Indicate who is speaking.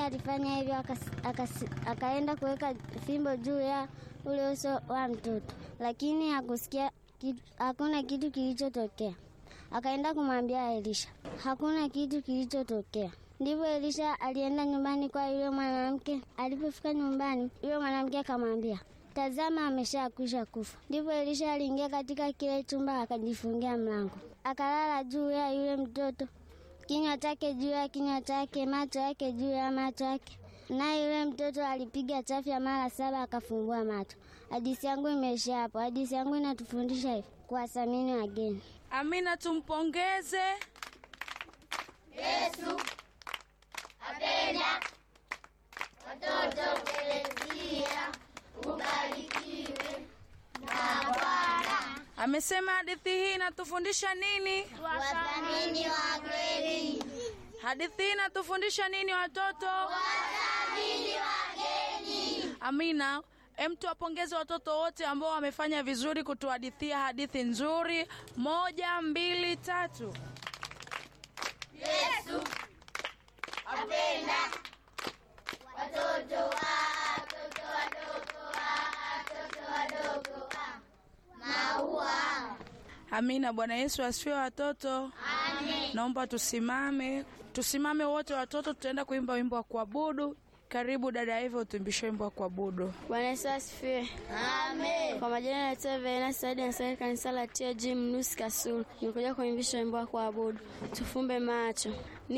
Speaker 1: alifanya hivyo, akas- akas- akaenda kuweka fimbo juu ya ule uso wa mtoto, lakini hakusikia kitu, hakuna kitu kilichotokea. Akaenda kumwambia Elisha, hakuna kitu kilichotokea. Ndivyo Elisha alienda nyumbani kwa yule mwanamke. Alipofika nyumbani, yule mwanamke akamwambia, tazama, ameshakwisha kufa. Ndivyo Elisha aliingia katika kile chumba akajifungia mlango, akalala juu ya yule mtoto, kinywa chake juu ya kinywa chake, macho yake juu ya macho yake. Naye yule mtoto alipiga chafya mara saba akafumbua macho. Hadithi yangu imeishia hapo. Hadithi yangu inatufundisha hivi kuwathamini wageni.
Speaker 2: Amina, tumpongeze. Amesema hadithi hii inatufundisha nini?
Speaker 1: Wathamini wageni.
Speaker 2: Hadithi hii inatufundisha nini watoto?
Speaker 1: Wathamini wageni.
Speaker 2: Amina, em, tuwapongeze watoto wote ambao wamefanya vizuri kutuhadithia hadithi nzuri. Moja, mbili, tatu.
Speaker 1: Yesu apenda watoto watoto wadogo watoto wadogo wa maua.
Speaker 2: Amina. Bwana Yesu asifiwe watoto.
Speaker 1: Amen.
Speaker 2: Naomba tusimame, tusimame wote watoto, tutaenda kuimba wimbo wa kuabudu. Karibu dada Eva, utuimbishe wimbo wa kuabudu.
Speaker 3: Bwana Yesu asifiwe.
Speaker 1: Amen.
Speaker 3: Kwa majina naitwa Verena Saidi, nasali kanisa la TAG Mnusi Kasulu. Nimekuja kuimbisha wimbo wa kuabudu. Tufumbe macho.